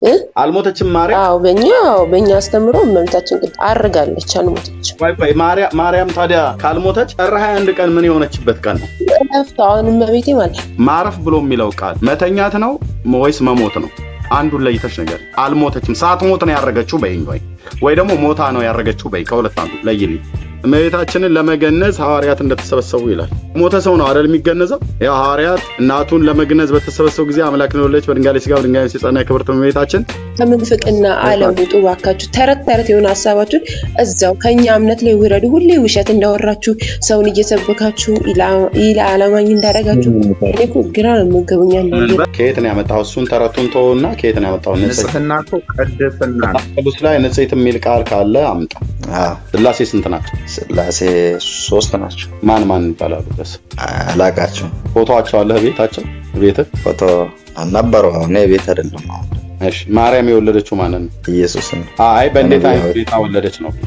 አልሞተችም ማርያም? አዎ በእኛ በእኛ አስተምሮ እመቤታችን ቅድስት አርጋለች፣ አልሞተችም። ቆይ ቆይ ማርያም ታዲያ ካልሞተች ጥር 21 ቀን ምን የሆነችበት ቀን ነው? እረፍት አሁን እመቤቴ ማለት ማረፍ ብሎ የሚለው ቃል መተኛት ነው ወይስ መሞት ነው? አንዱን ለይተሽ ነገር አልሞተችም። ሳትሞት ነው ያረገችው በይኝ፣ ወይ ወይ ደግሞ ሞታ ነው ያረገችው በይ። ከሁለት አንዱ ለይልኝ። እመቤታችንን ለመገነዝ ሐዋርያት እንደተሰበሰቡ ይላል። ሞተ ሰው ነው አይደል የሚገነዘው? ያው ሐዋርያት እናቱን ለመግነዝ በተሰበሰቡ ጊዜ አምላክን የወለደች በድንጋሌ ሥጋ በድንጋሌ ነፍስ የጸና የክብርት እመቤታችን ከምንፍቅና ዓለም ውጡ ባካችሁ። ተረት ተረት የሆነ ሀሳባችሁን እዛው ከኛ እምነት ላይ ውረዱ። ሁሌ ውሸት እንዳወራችሁ ሰውን እየሰበካችሁ ኢላ አላማኝ እንዳደረጋችሁ እኔ እኮ ግራ ነው የምገቡኛል። ከየት ነው ያመጣው? እሱን ተረቱን ተወውና ከየት ነው ያመጣው? ንጽህና እኮ ቅድስና ነው። ቅዱስ ላይ ንጽሕት የሚል ቃል ካለ አምጣ። ስላሴ ስንት ናቸው? ስላሴ ሶስት ናቸው። ማን ማን ይባላሉ? በስ አላቃቸው። ፎቶቸው አለህ ቤታቸው? ቤትህ ፎቶ ነበረው። እኔ ቤት አይደለም አሁን እሺ ማርያም የወለደችው ማንን ነው? ኢየሱስን። አይ በእንዴት አይነት ሁኔታ ወለደች ነው?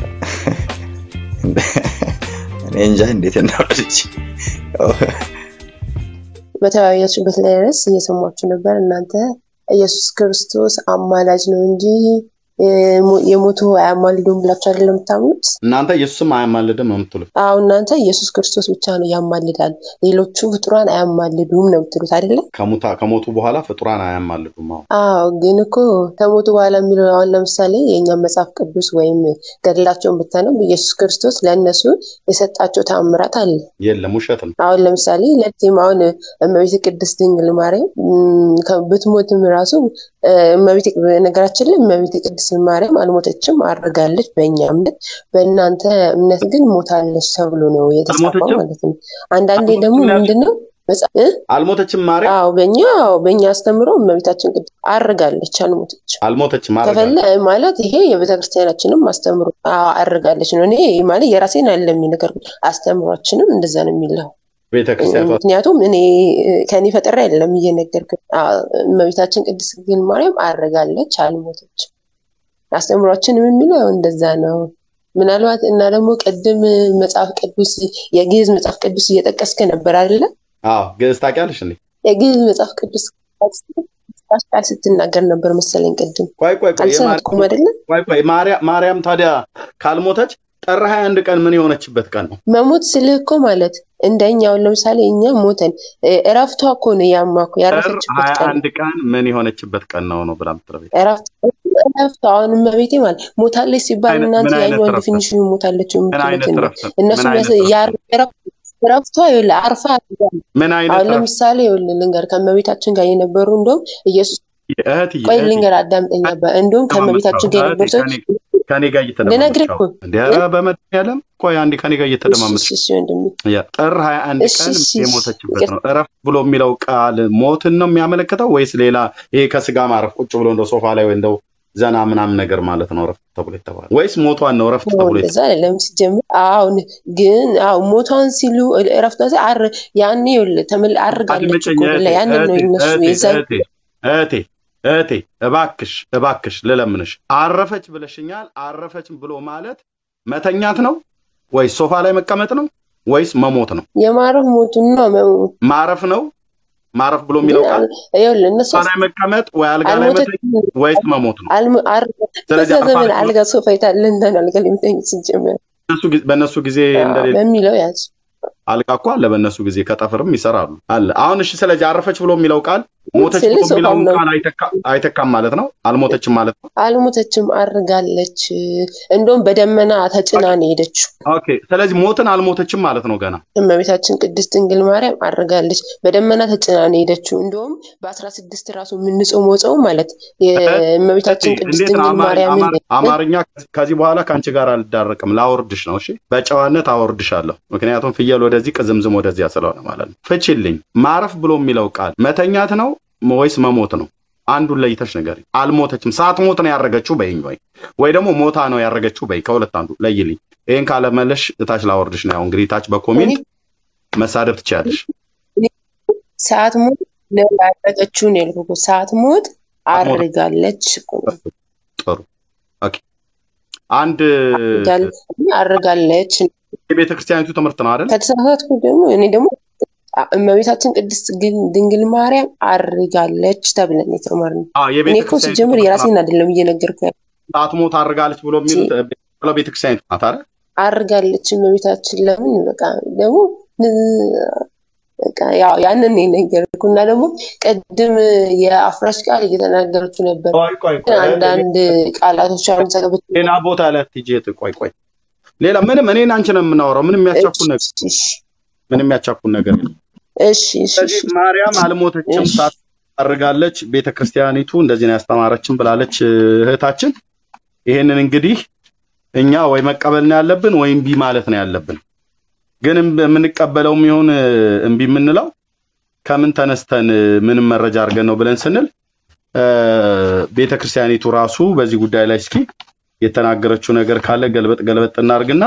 እኔ እንጃ እንዴት እንደወለደች። በተወያያችሁበት ላይ ርዕስ እየሰማችሁ ነበር። እናንተ ኢየሱስ ክርስቶስ አማላጅ ነው እንጂ የሞቱ አያማልዱም ብላችሁ አይደለም የምታምኑት? እናንተ ኢየሱስም አያማልድም ነው የምትሉት? አዎ እናንተ ኢየሱስ ክርስቶስ ብቻ ነው ያማልዳል፣ ሌሎቹ ፍጡራን አያማልዱም ነው የምትሉት አይደለም? ከሞቱ በኋላ ፍጡራን አያማልዱም። አዎ አዎ፣ ግን እኮ ከሞቱ በኋላ የሚለው አሁን ለምሳሌ የእኛም መጽሐፍ ቅዱስ ወይም ገድላቸውን ብታነብ ኢየሱስ ክርስቶስ ለእነሱ የሰጣቸው ተአምራት አለ። የለም፣ ውሸት ነው። አሁን ለምሳሌ ለዚህም አሁን እመቤት ቅድስት ድንግል ማርያም ብትሞትም ራሱ እመቤት ነገራችን ላይ እመቤት ቅድስት ማርያም አልሞተችም፣ አድርጋለች። በእኛ እምነት፣ በእናንተ እምነት ግን ሞታለች ተብሎ ነው የተጻፈው ማለት ነው። አንዳንዴ ደግሞ ምንድነው አልሞተችም ማርያም? አዎ በእኛ በእኛ አስተምሮ እመቤታችን ቅድስት አርጋለች፣ አልሞተችም። አልሞተችም ከፈለ ማለት ይሄ የቤተክርስቲያናችንም አስተምሮ አርጋለች ነው። እኔ ማለት የራሴን አለ የሚነገር አስተምሯችንም እንደዛ ነው የሚለው ምክንያቱም እኔ ከኔ ፈጠራ አይደለም እየነገርክ እመቤታችን ቅድስት ድንግል ማርያም አርጋለች፣ አልሞተችም። አስተምሯችንም የሚለው እንደዛ ነው። ምናልባት እና ደግሞ ቅድም መጽሐፍ ቅዱስ የግዕዝ መጽሐፍ ቅዱስ እየጠቀስክ ነበር አይደለ? አዎ ግዕዝ ታውቂያለሽ እንዴ? የግዕዝ መጽሐፍ ቅዱስ ቃል ስትናገር ነበር መሰለኝ ቅድም። ቆይ ቆይ ቆይ አልሰማትኩም አይደለ? ቆይ ቆይ ማርያም ታዲያ ካልሞተች ጥር 21 ቀን ምን የሆነችበት ቀን ነው? መሞት ስልህ እኮ ማለት እንደኛውን ለምሳሌ እኛ ሞተን እረፍቷ እኮ ነው ያማኩ ያረፈችበት ቀን አንድ ቀን ምን የሆነችበት ቀን ነው ነው ብላ ምትረቤ እረፍቷ አሁን እመቤቴ ማለት ሞታለች ሲባል እናንተ ያኛውን ዲፊኒሽን ሞታለች የምትሉት እነሱ እረፍቷ ይኸውልህ አርፋ ምን አይነት አሁን ለምሳሌ ይኸውልህ ልንገር ከእመቤታችን ጋር የነበሩ እንደውም ኢየሱስ ቆይ ልንገር አዳምጠኝ እንደውም ከእመቤታችን ጋር የነበሩ ሰዎች ከኔ ጋር ልነግርህ እኮ እንደ በመድኃኒዓለም ቆይ አንዴ ከኔ ጋር እየተደማመጥሽ ጥር ሀያ አንድ ቀን የሞተችበት ነው። እረፍት ብሎ የሚለው ቃል ሞትን ነው የሚያመለክተው ወይስ ሌላ ይሄ ከስጋ ማረፍ ቁጭ ብሎ እንደው ሶፋ ላይ ወይ እንደው ዘና ምናምን ነገር ማለት ነው እረፍት ተብሎ የተባለ ወይስ ሞቷን ነው እረፍት ተብሎ እዛ አይደለም ሲጀምር። አሁን ግን አዎ ሞቷን ሲሉ እረፍቷ አር ያኔ ተምል አርጋለች እኮ ያንን ነው እነሱ የዛ እህቴ እህቴ እባክሽ እባክሽ ልለምንሽ፣ አረፈች ብለሽኛል። አረፈች ብሎ ማለት መተኛት ነው ወይስ ሶፋ ላይ መቀመጥ ነው ወይስ መሞት ነው? የማረፍ ሞቱን ነው መሞት ማረፍ ነው። ማረፍ ብሎ የሚለው ቃል እነሱ ላይ መቀመጥ ወይ አልጋ ላይ መተኛት ወይስ መሞት ነው? ስለዚህ ዘመን አልጋ ሶፋ የታለ እንትን አልጋ ላይ መተኛ ሲጀመር በእነሱ ጊዜ እንደሌለ በሚለው ያዝ አልጋ እኮ አለ በእነሱ ጊዜ ከጠፍርም ይሰራሉ አለ። አሁን እሺ፣ ስለዚህ አረፈች ብሎ የሚለው ቃል ሞተች ብሎ የሚለውን ቃል አይተካም ማለት ነው። አልሞተችም ማለት ነው። አልሞተችም፣ አርጋለች። እንደውም በደመና ተጭና ነው የሄደችው። ኦኬ፣ ስለዚህ ሞትን አልሞተችም ማለት ነው። ገና እመቤታችን ቅድስት ድንግል ማርያም አርጋለች፣ በደመና ተጭና ነው የሄደችው። እንደውም በአስራ ስድስት ራሱ የምንጾመው ጾም ማለት የእመቤታችን ቅድስት ድንግል ማርያም አማርኛ ከዚህ በኋላ ከአንቺ ጋር አልዳረቅም፣ ላወርድሽ ነው። እሺ፣ በጨዋነት አወርድሻለሁ። ምክንያቱም ፍየል ወደዚህ ቅዝምዝም ወደዚያ ስለሆነ ማለት ነው። ፍችልኝ። ማረፍ ብሎ የሚለው ቃል መተኛት ነው ወይስ መሞት ነው? አንዱን ለይተሽ ነገር አልሞተችም፣ ሳትሞት ነው ያረገችው በይኝ፣ ወይ ወይ ደግሞ ሞታ ነው ያረገችው በይ። ከሁለት አንዱ ለይልኝ። ይህን ካለመለሽ እታች ላወርድሽ ነው። ያው እንግዲህ ታች በኮሜንት መሳደብ ትችያለሽ። ሰዓት ሞት ነው ያረገችው ነው ያልኩት። ሰዓት ሞት አርጋለች። ጥሩ ኦኬ። አንድ አርጋለች የቤተ ክርስቲያኒቱ ትምህርት ነው አይደል? ከተሳሳትኩ ደግሞ እኔ ደግሞ እመቤታችን ቅድስት ግን- ድንግል ማርያም አርጋለች ተብለን የተማርነው። አዎ፣ እኔ የቤተ እኮ ክርስቲያን ሲጀምር የራሴን አይደለም እየነገርኩ ያለው። አትሞት አድርጋለች ብሎ የሚሉት ብለው ቤተክርስቲያን ናት አይደል? አርጋለች እመቤታችን ለምን በቃ ደግሞ እ- በቃ ያው ያንን ነው የነገርኩ እና ደግሞ ቅድም የአፍራሽ ቃል እየተናገረችው ነበር። ቆይ ቆይ ግን ቆይ አንዳንድ ቃላቶች አሁን ዘገብት ሌላ ቦታ ላይ አትሂጂ እህት፣ ቆይ ቆይ ሌላ ምንም እኔን አንቺ ነው የምናወራው። ምንም የሚያቻኩል ነገር እሺ ምንም የሚያቻኩል ነገር የለም። እሺ እሺ ስለዚህ ማርያም አልሞተችም እሺ። ሳት አድርጋለች ቤተ ክርስቲያኒቱ እንደዚህ ነው ያስተማረችን ብላለች እህታችን። ይሄንን እንግዲህ እኛ ወይ መቀበል ነው ያለብን ወይ እምቢ ማለት ነው ያለብን። ግን እምብ- የምንቀበለውም ይሁን እምቢ የምንለው ከምን ተነስተን ምንም መረጃ አድርገን ነው ብለን ስንል እ፣ ቤተ ክርስቲያኒቱ ራሱ በዚህ ጉዳይ ላይ እስኪ የተናገረችው ነገር ካለ ገልበጥ ገልበጥ እናርግና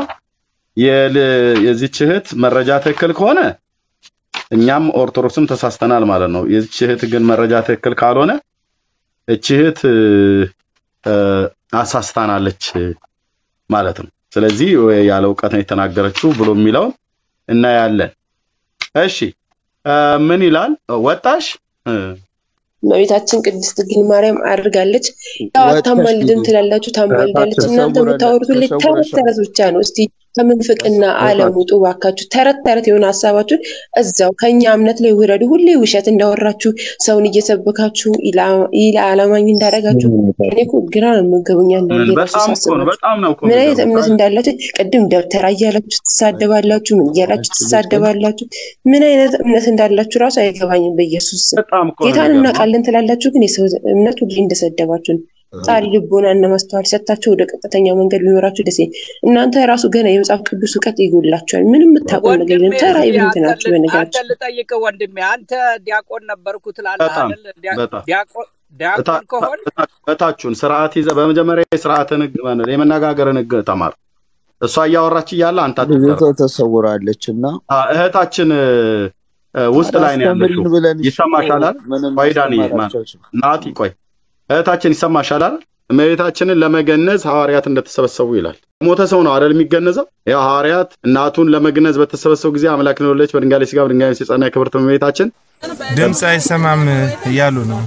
የል- የዚች እህት መረጃ ትክክል ከሆነ እኛም ኦርቶዶክስም ተሳስተናል ማለት ነው። የዚች እህት ግን መረጃ ትክክል ካልሆነ እች እህት እ፣ እ፣ አሳስታናለች ማለት ነው። ስለዚህ ወይ ያለ እውቀት ነው የተናገረችው ብሎ የሚለውን እናያለን። እሺ እ፣ ምን ይላል? ወጣሽ እ፣ እመቤታችን ቅድስት ድንግል ማርያም አድርጋለች። ያው ወጥተሽ አታማልድም ሂጂ። ትላላችሁ፣ ታማልዳለች። እናንተ ተሰውረን- የምታወሩት ሁሌ ተረት ተሰውረሻል። ተረት ብቻ ነው። እስቲ ከምንፍቅና ዓለም ውጡ ባካችሁ። ተረት ተረት የሆነ ሀሳባችሁን እዛው ከኛ እምነት ላይ ውረዱ። ሁሌ ውሸት እንዳወራችሁ ሰውን እየሰበካችሁ ኢላ አላማኝ እንዳደረጋችሁ እኔ እኮ ግራ ነው የምገቡኝ አንዳንዴ ራሱ በጣም እኮ ነው ሳስባችሁ በጣም ነው እኮ ምን አይነት የሚገርመው። እምነት እንዳላችሁ ቅድም ደብተራ እያላችሁ ትሳደባላችሁ፣ ምን እያላችሁ ትሳደባላችሁ። ምን አይነት እምነት እንዳላችሁ ራሱ አይገባኝም። በኢየሱስ ስም በጣም እኮ ነው ጌታን የሚገርመው። እናውቃለን ትላላችሁ፣ ግን የሰው እምነት ሁሌ እንደሰደባችሁ ነው። ጻሪ ልቦና እና ማስተዋል ሰጥታችሁ ወደ ቀጥተኛው መንገድ ቢኖራችሁ ደስ ይለኝ። እናንተ ራሱ ገና የመጽሐፍ ቅዱስ እውቀት ይጎላችኋል። ምንም የምታውቀው ነገር የለም። ተራ ኢብንት ናችሁ። አንተ በነገራችን ልጠይቅህ ወንድሜ፣ አንተ ዲያቆን ነበርኩ ትላለህ በጣም አይደል? ዲያ- በጣም ዲያቆን ዲያቆን ከሆን እታችሁን ስርዓት ይዘህ በመጀመሪያ የስርዓትን ህግ ማለት የመነጋገርን ህግ ተማር። እሷ እያወራች እያለ አንተ ልጅቷ አትቀር። ተሰውራለች እና አ፣ እህታችን እ፣ እ፣ ውስጥ ላይ ነው ያለችው። አስተምሪን ብለን ይሰማሻል አይደል? ምንም ቆይ ዳኒ ማስተማር ማን አልቻልሽም። ናቲ ቆይ እህታችን ይሰማሻል አይደል? እመቤታችንን ለመገነዝ ሐዋርያት እንደተሰበሰቡ ይላል። ሞተ ሰው ነው አይደል የሚገነዘው? ያው ሐዋርያት እናቱን ለመግነዝ በተሰበሰቡ ጊዜ አምላክን የወለደች በድንጋሌ ስጋ በድንጋሌ ነፍስ የጸና የክብርት እመቤታችን ድምፅ አይሰማም እያሉ ነው።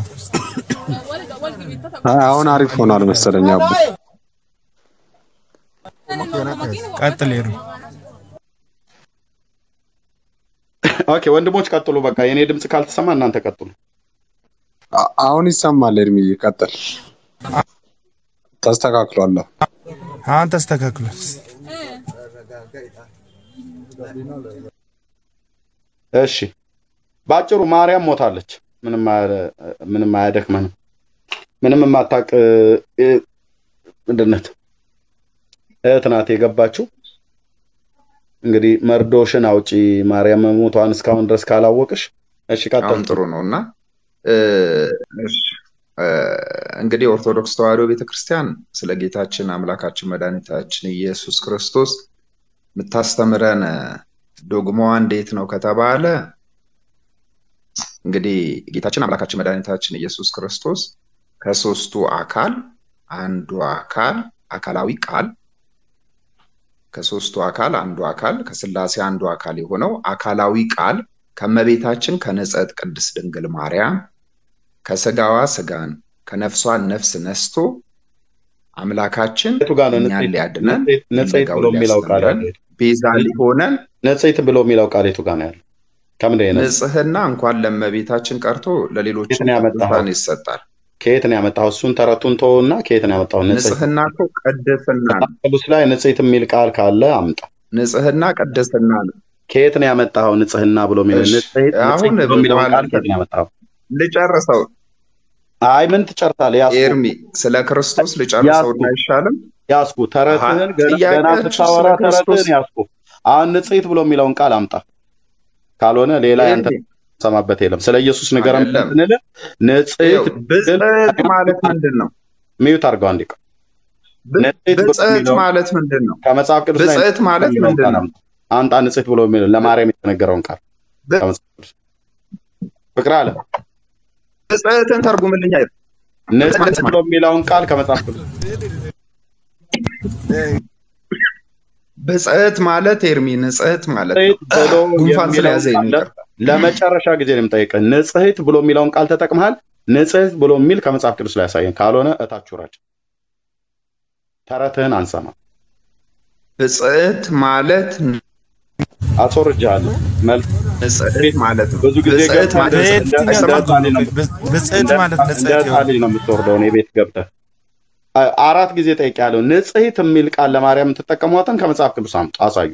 አይ፣ አሁን አሪፍ ሆኗል መሰለኝ አቡ። ቀጥል ሄዱ። ኦኬ ወንድሞች ቀጥሉ። በቃ የኔ ድምፅ ካልተሰማ እናንተ ቀጥሉ። አ- አሁን ይሰማል። እድሜ ቀጥል። ተስተካክሏል። አሁን ተስተካክሏል። እሺ በአጭሩ ማርያም ሞታለች። ምንም አያ- ምንም አያደክመንም። ምንም የማታውቅ እ፣ ምንድነት እህት ናት የገባችው። እንግዲህ መርዶሽን አውጪ ማርያም መሞቷን እስካሁን ድረስ ካላወቅሽ። እሺ ቀጥል። በጣም ጥሩ ነው እና እ፣ እሺ፣ እ፣ እንግዲህ ኦርቶዶክስ ተዋሕዶ ቤተክርስቲያን ስለ ጌታችን አምላካችን መድኃኒታችን ኢየሱስ ክርስቶስ የምታስተምረን ዶግማዋ እንዴት ነው ከተባለ እንግዲህ ጌታችን አምላካችን መድኃኒታችን ኢየሱስ ክርስቶስ ከሶስቱ አካል አንዱ አካል አካላዊ ቃል ከሶስቱ አካል አንዱ አካል ከስላሴ አንዱ አካል የሆነው አካላዊ ቃል ከእመቤታችን ከንጽሕት ቅድስት ድንግል ማርያም ከስጋዋ ስጋን ከነፍሷ ነፍስ ነስቶ አምላካችን የቱ ጋር ነው እኛን ንጽሕት ሊያድነን ንጽሕት ፍለጋውን ብሎ የሚለው ቃል ሊያስተምረን ያለው? ቤዛ ሊሆነን ንጽሕት ብሎ የሚለው ቃል የቱ ጋር ነው ያለው? ከምንድን ነው የነጻው? ንጽሕና እንኳን ለእመቤታችን ቀርቶ ከየት ለሌሎችም ነው ያመጣኸው? ቅዱሳን ይሰጣል። ከየት ነው ያመጣኸው? እሱን ተረቱን ተወውና ከየት ነው ያመጣኸው? ንጽሕት ንጽሕና እኮ ቅድስና ነው። መጽሐፍ ቅዱስ ላይ ንጽሕት የሚል ቃል ካለ አምጣ። ንጽሕና ቅድስና ነው። ከየት ነው ያመጣኸው? ንጽሕና ብሎ የሚለው እሺ፣ ንጽሕት አሁን ንጽሕት ብሎ የሚለውን በኋላ ቃል ከየት ነው ያመጣኸው? ልጨርሰው። አይ ምን ትጨርሳለህ? ያስኩ ኤርሚ ስለ ክርስቶስ ልጨርሰውና አይሻልም? ያስኩ ተረትህን አሀ፣ ገና ገና ጥያቄያችሁ ስታወራ ስለ ክርስቶስ ተረትህን ያስኩ። አሁን ንጽሕት ብሎ የሚለውን ቃል አምጣ። ካልሆነ ሌላ ያንተ ኤርሚ ሰማበት የለም። ስለ ኢየሱስ ንገረን አይደለም። ስንል ንጽሕት ይኸው ብጽዕት ማለት ምንድን ነው? ሚዩት አድርገው አንዴ ቆይ። ብ- ንጽሕት ብሎ ብጽዕት የሚለው ማለት ምንድን ነው? ከመጽሐፍ ቅዱስ ላይ ብጽዕት ማለት የሚለውን ምንድን ቃል ነው? አምጣ። አምጣ ንጽሕት ብሎ የሚለው ለማርያም የተነገረውን ቃል ብ- ከመጽሐፍ ቅዱስ ፍቅር አለ ብጽዕትን ተርጉምልኝ። አይደል? ንጽሕት ብሎ የሚለውን ቃል ከመጽሐፍ ቅዱስ ብጽዕት ማለት ኤርሚ ንጽሕት ማለት ነው። ንጽሕት ብሎ ጉንፋን የሚለውን ስለያዘኝ ነው ቃል ይቅርታ። ለመጨረሻ ጊዜ ነው የምጠይቅህ። ንጽሕት ብሎ የሚለውን ቃል ተጠቅመሃል? ንጽሕት ብሎ የሚል ከመጽሐፍ ቅዱስ ላይ ያሳየን። ካልሆነ እታች ውረድ። ተረትህን አንሰማ። ብጽዕት ማለት አስወርጃለሁ። መልስ ንጽሕት ማለት ነው። ብዙ ጊዜ ብጽዕት ገብተህ ማለት እንደ- በየትኛው እንደ ትርጉም ሕፃን ነው? ልጅ ነው ብ- ብጽዕት እንደ ማለት እንደ ንጽሕት ሕፃን ይሆን? ልጅ ነው የምትወርደው። እኔ ቤት ገብተህ አ- አራት ጊዜ ጠይቄያለሁ። ንጽሕት የሚል ቃል ለማርያም የምትጠቀሟትን ከመጽሐፍ ቅዱስ አምጡ፣ አሳዩ።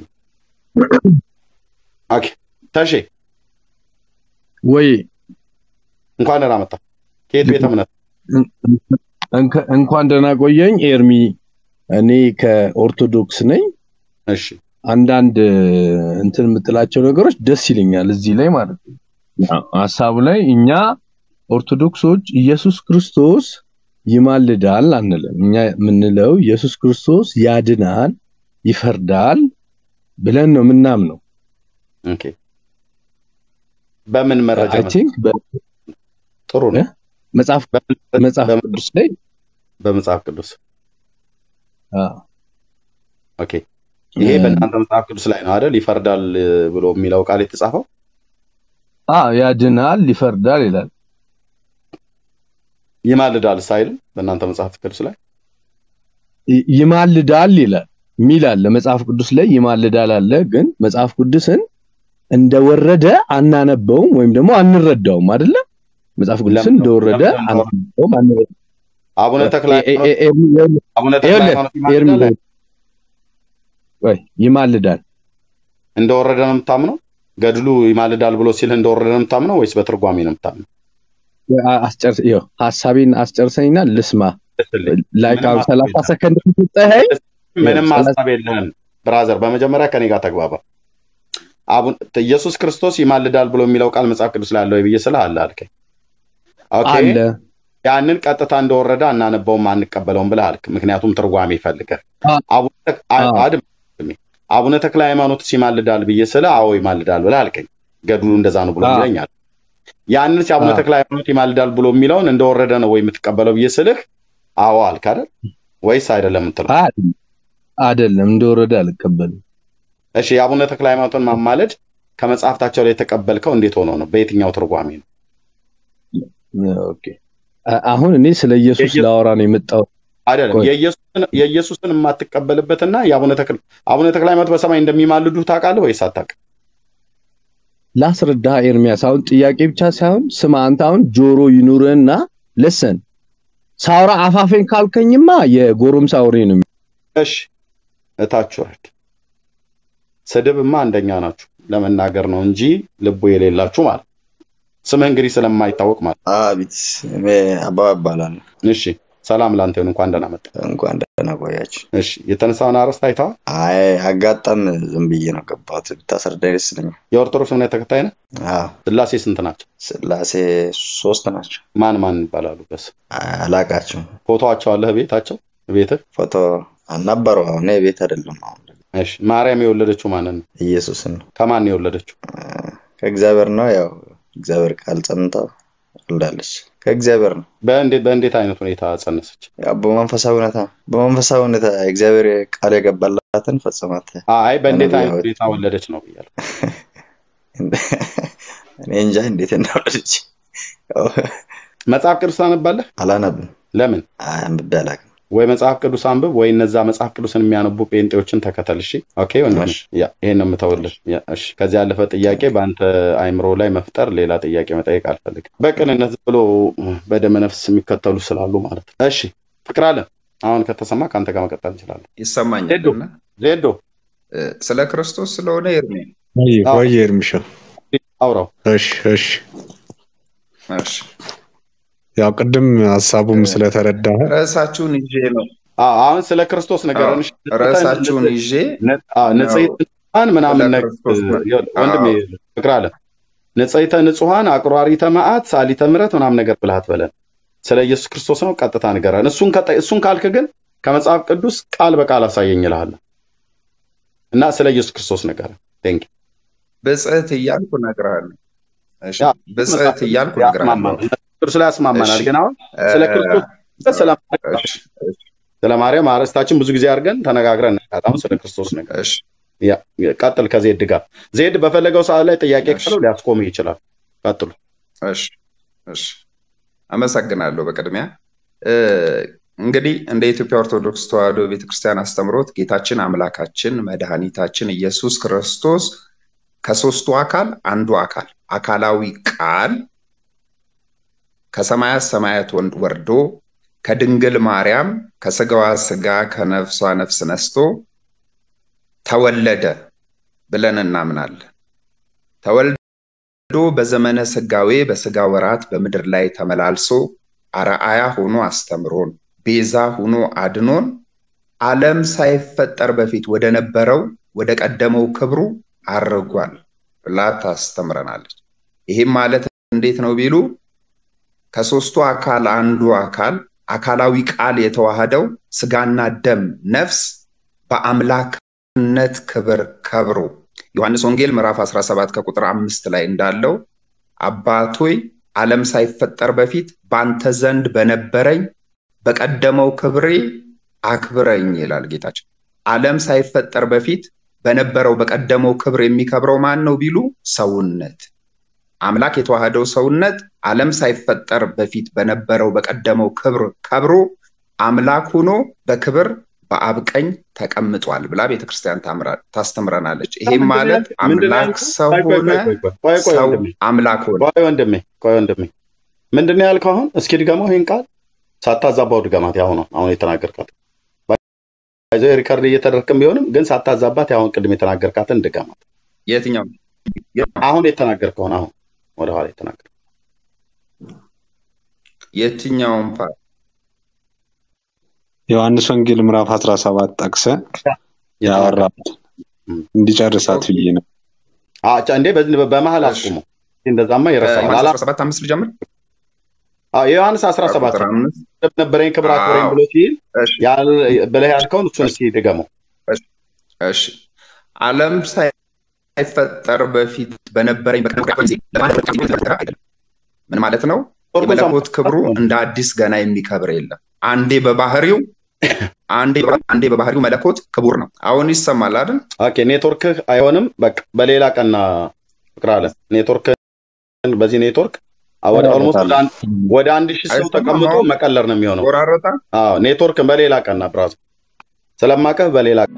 ኦኬ ተሼ ወይ እንኳን ደህና መጣህ። ከየት ቤተ እምነት? እንከ- እንኳን ደህና ቆየኝ ኤርሚ። እኔ ከኦርቶዶክስ ነኝ። እሺ አንዳንድ እንትን የምጥላቸው ነገሮች ደስ ይለኛል እዚህ ላይ ማለት ነው። ያው ሀሳቡ ላይ እኛ ኦርቶዶክሶች ኢየሱስ ክርስቶስ ይማልዳል አንልም። እኛ የምንለው ኢየሱስ ክርስቶስ ያድናል፣ ይፈርዳል ብለን ነው የምናምነው። ኦኬ በምን መረጃ አይ መሰለህ? ቲንክ ጥሩ ነው። መጽሐፍ በምን- መጽሐፍ በምን- ቅዱስ ላይ በመጽሐፍ ቅዱስ አ፣ ኦኬ። ይሄ እ፣ በእናንተ መጽሐፍ ቅዱስ ላይ ነው አይደል? ይፈርዳል እ, ብሎ የሚለው ቃል የተጻፈው አ ያድናል፣ ይፈርዳል ይላል። ይማልዳል ሳይልም በእናንተ መጽሐፍ ቅዱስ ላይ ይ- ይማልዳል ይላል ሚል አለ መጽሐፍ ቅዱስ ላይ ይማልዳል አለ። ግን መጽሐፍ ቅዱስን እንደወረደ አናነበውም ወይም ደግሞ አንረዳውም አይደለ? መጽሐፍ ቅዱስን ለምን ነው? እንደወረደ ለምን ነው? አናነበውም አንረዳውም። አቡነ ተክለ ኤ- ኤ- ሃይማኖት ኤ- ኤርሚ ይኸውልህ፣ አቡነ ተክለ ይኸውልህ፣ ሃይማኖት ኤርሚ ይማልዳል ወይ ይማልዳል እንደወረደ ነው የምታምነው? ገድሉ ይማልዳል ብሎ ሲል እንደወረደ ነው የምታምነው ወይስ በትርጓሜ ነው የምታምነው? አ- አስጨርስ ይኸው ሀሳቤን አስጨርሰኝና ልስማ ልስልኝ። ላይክ ምንም አሁን ሀሳብ ሰላሳ የለህም። ሰከንድ ስትጠኸኝ ምንም ሰላሳ- ሀሳብ የለህም ብራዘር። በመጀመሪያ ከኔ ጋር ተግባባ። አቡነ ኢየሱስ ክርስቶስ ይማልዳል ብሎ የሚለው ቃል መጽሐፍ ቅዱስ ላይ አለ ወይ ብዬ ስልህ አለ አልከኝ። ኦኬ አለ ያንን ቀጥታ እንደወረደ አናነበውም አንቀበለውም ብለህ አልክ። ምክንያቱም ትርጓሜ ይፈልጋል። አ- አቡነ ተክ- አ- አ- አድም- አቡነ ተክለ ሃይማኖት ይማልዳል ብዬ ስልህ አዎ ይማልዳል ብለህ አልከኝ። ገድሉ እንደዛ ነው ብሎ አ- ይለኛል። ያንን ሲ አቡነ አ- ተክለ ሃይማኖት ይማልዳል ብሎ የሚለውን እንደወረደ ነው ወይ የምትቀበለው ብዬ ስልህ አዎ አልክ አይደል? ወይስ አይደለም የምትለው? አ- አይደለም እንደወረደ አልቀበልም። እሺ የአቡነ ተክለ ሃይማኖትን ማማለድ ከመጽሐፍታቸው ላይ የተቀበልከው እንዴት ሆኖ ነው? በየትኛው ትርጓሜ ነው? ኦኬ አ- አሁን እኔ ስለ ኢየሱስ የኢየሱስ- ላወራ ነው የመጣው። አይደለም ቆይ። የኢየሱስን የኢየሱስን የማትቀበልበትና የአቡነ ተክለ አቡነ ተክለ ሃይማኖት በሰማይ እንደሚማልዱ ታውቃለህ ወይስ አታውቅም? ላስረዳ ኤርሚያስ፣ አሁን ጥያቄ ብቻ ሳይሆን ስማ፣ አንተ አሁን ጆሮ ይኑርህና ለሰን ሳውራ አፋፌን ካልከኝማ የጎረምሳ ወሬ ነው። እሺ እታች ወረድ። ስድብማ አንደኛ ናችሁ ለመናገር ነው እንጂ ልቡ የሌላችሁ ማለት ነው። ስምህ እንግዲህ ስለማይታወቅ ማለት አቤት እኔ አበባ እባላለሁ። ነው። እሺ ሰላም ላንተ ይሁን። እንኳን ደህና መጣ። እንኳን ደህና ቆያችሁ። እሺ የተነሳውን አርዕስት አይተዋል? አይ አጋጣም ዝም ብዬ ነው ገባሁት። ብታስረዳኝ ደስ ይለኛል። የኦርቶዶክስ እምነት ተከታይ ነህ? አዎ ስላሴ ስንት ናቸው? ስላሴ ሶስት ናቸው። ማን ማን ይባላሉ? በስ አላቃቸውም። ፎቶዋቸው አለህ ቤታቸው ቤትህ? ፎቶ አልነበረው። አሁን እኔ ቤት አይደለም። አሁን እሺ ማርያም የወለደችው ማንን ነው? ኢየሱስን ነው ከማን ነው የወለደችው? ከእግዚአብሔር ነው። ያው እግዚአብሔር ቃል ጸንታ ወልዳለች። ከእግዚአብሔር ነው። በእንዴት በእንዴት አይነት ሁኔታ ጸነሰች? ያው በመንፈሳዊ ሁኔታ በመንፈሳዊ ሁኔታ እግዚአብሔር ቃል የገባላትን ፈጽማት። አይ በእንዴት አይነት ነቢያዊ- ሁኔታ ወለደች ነው ብያለሁ። እኔ እንጃ እንዴት እንደወለደች ያው መጽሐፍ ቅዱስ ታነባለህ? አላነብም። ለምን? አንብቤ አላውቅም። ወይ መጽሐፍ ቅዱስ አንብብ ወይ እነዛ መጽሐፍ ቅዱስን የሚያነቡ ጴንጤዎችን ተከተል። እሺ ኦኬ ወንድም፣ እሺ። ያ ይሄን ነው የምተውልህ። ያ እሺ። ከዚህ ያለፈ ጥያቄ በአንተ አይምሮ ላይ መፍጠር ሌላ ጥያቄ መጠየቅ አልፈልግም። በቅንነት ዝም ብሎ በደመ ነፍስ የሚከተሉ ስላሉ ማለት ነው። እሺ ፍቅር አለ አሁን ከተሰማ ከአንተ ጋር መቀጠል እንችላለን። ይሰማኛል ሄዶ እና ዜዶ እ፣ ስለ ክርስቶስ ስለሆነ ኤርሜ ወይ አዎ። ወይ ኤርሚሻ አውራው እሺ እሺ እሺ፣ ያው ቅድም ሀሳቡም ስለተረዳህ ርዕሳችሁን ይዤ ነው አዎ፣ አሁን ስለ ክርስቶስ ንገረን። እሺ። ርዕሳችሁን ይዤ ነ- አዎ፣ ንጽሕተ ንጹሐን ምናምን ስለ ነገር ክርስቶስ ነው። ይኸውልህ፣ ወንድሜ ፍቅር አለ ንጽሕተ ንጹሐን አቁራሪተ መዓት ሳሊተ ምሕረት ምናምን ነገር ብለህ አትበለን። ስለ ኢየሱስ ክርስቶስ ነው ቀጥታ ንገረን። እሱን ከጠ- እሱን ካልክ ግን ከመጽሐፍ ቅዱስ ቃል በቃል አሳየኝ እልሃለሁ እና ስለ ኢየሱስ ክርስቶስ ንገረን። ቴንክ ብጽዕት እያልኩ እነግርሃለሁ። እሺ፣ ያ፣ ብጽዕት እያልኩ እነግርሃለሁ። ያስማማናል። ቅዱስ ላይ ያስማማናል። እሺ። ግን አሁን ስለ ክርስቶስ ስለ እሺ፣ ስለ ማርያም አርዕስታችን ብዙ ጊዜ አድርገን ተነጋግረን እናውቃለን። አሁን ስለ ክርስቶስ ነገር እሺ፣ ያ ቀጥል ከዜድ ጋር ዜድ በፈለገው ሰዓት ላይ ጥያቄ ካለው ሊያስቆምህ ይችላል። ቀጥሉ። እሺ እሺ፣ አመሰግናለሁ። በቅድሚያ እ፣ እንግዲህ እንደ ኢትዮጵያ ኦርቶዶክስ ተዋሕዶ ቤተክርስቲያን አስተምሮት ጌታችን አምላካችን መድኃኒታችን ኢየሱስ ክርስቶስ ከሶስቱ አካል አንዱ አካል አካላዊ ቃል ከሰማያት ሰማያት ወንድ ወርዶ ከድንግል ማርያም ከስጋዋ ስጋ ከነፍሷ ነፍስ ነስቶ ተወለደ ብለን እናምናለን። ተወልዶ በዘመነ ስጋዌ በስጋ ወራት በምድር ላይ ተመላልሶ አርአያ ሆኖ አስተምሮን ቤዛ ሆኖ አድኖን ዓለም ሳይፈጠር በፊት ወደ ነበረው ወደ ቀደመው ክብሩ አርጓል ብላ ታስተምረናለች። ይህም ማለት እንዴት ነው ቢሉ ከሶስቱ አካል አንዱ አካል አካላዊ ቃል የተዋሃደው ስጋና ደም ነፍስ በአምላክነት ክብር ከብሮ ዮሐንስ ወንጌል ምዕራፍ 17 ከቁጥር አምስት ላይ እንዳለው አባቶይ ዓለም ሳይፈጠር በፊት በአንተ ዘንድ በነበረኝ በቀደመው ክብሬ አክብረኝ ይላል ጌታችን። ዓለም ሳይፈጠር በፊት በነበረው በቀደመው ክብር የሚከብረው ማን ነው ቢሉ ሰውነት አምላክ የተዋህደው ሰውነት ዓለም ሳይፈጠር በፊት በነበረው በቀደመው ክብር ከብሮ አምላክ ሆኖ በክብር በአብ ቀኝ ተቀምጧል ብላ ቤተክርስቲያን ታምራ- ታስተምረናለች። ይሄም ማለት አምላክ ሰው ቆይ ቆይ ሆነ፣ ቆይ ቆይ ቆይ ቆይ ሰው ወንድሜ አምላክ ሆነ። ቆይ ወንድሜ ቆይ ወንድሜ ምንድን ነው ያልከው አሁን? እስኪ ድገመው ይህን ቃል ሳታዛባው ድገማት። ያሁኑ አሁን የተናገርካት ይዞ ሪከርድ እየተደረክም ቢሆንም ግን ሳታዛባት ያሁን ቅድም የተናገርካትን ድገማት። የትኛው አሁን የተናገርከውን አሁን ወደኋላ የተናገር የትኛውን ፓርት ዮሐንስ ወንጌል ምዕራፍ 17 ጠቅሰ ያወራት እንዲጨርሳት ብዬ ነው። አቻ እንዴ በዚህ በመሀል አስቁሙ። እንደዛማ ይረሳል። ዮሐንስ አላ 17 አምስት ልጀምር። አዎ የዮሐንስ 17 ቁጥር አምስት ነበረኝ ክብር አክብረኝ አዎ። ብሎ ሲል እሺ ያል- ብለህ ያልከውን እሱን እስኪ ድገመው። እሺ ዓለም ሳይፈጠር በፊት በነበረኝ በቀደመው ጊዜ ለማለት የተነገረ አይደለም። ምን ማለት ነው? የመለኮት ክብሩ እንደ አዲስ ገና የሚከብር የለም። አንዴ በባህሪው አንዴ አንዴ በባህሪው መለኮት ክቡር ነው። አሁን ይሰማል አይደል? ኦኬ ኔትወርክህ አይሆንም። በቃ በሌላ ቀና ፍቅር አለ ኔትወርክ በዚህ ኔትወርክ አ- ወደ ኦልሞስት ወደ አንድ ወደ አንድ ሺህ ሰው አይሰማም ተቀምጦ አሁን? መቀለር ነው የሚሆነው። ቆራረጣ አዎ ኔትወርክን በሌላ ቀና ብራዝ ስለማቀህ በሌላ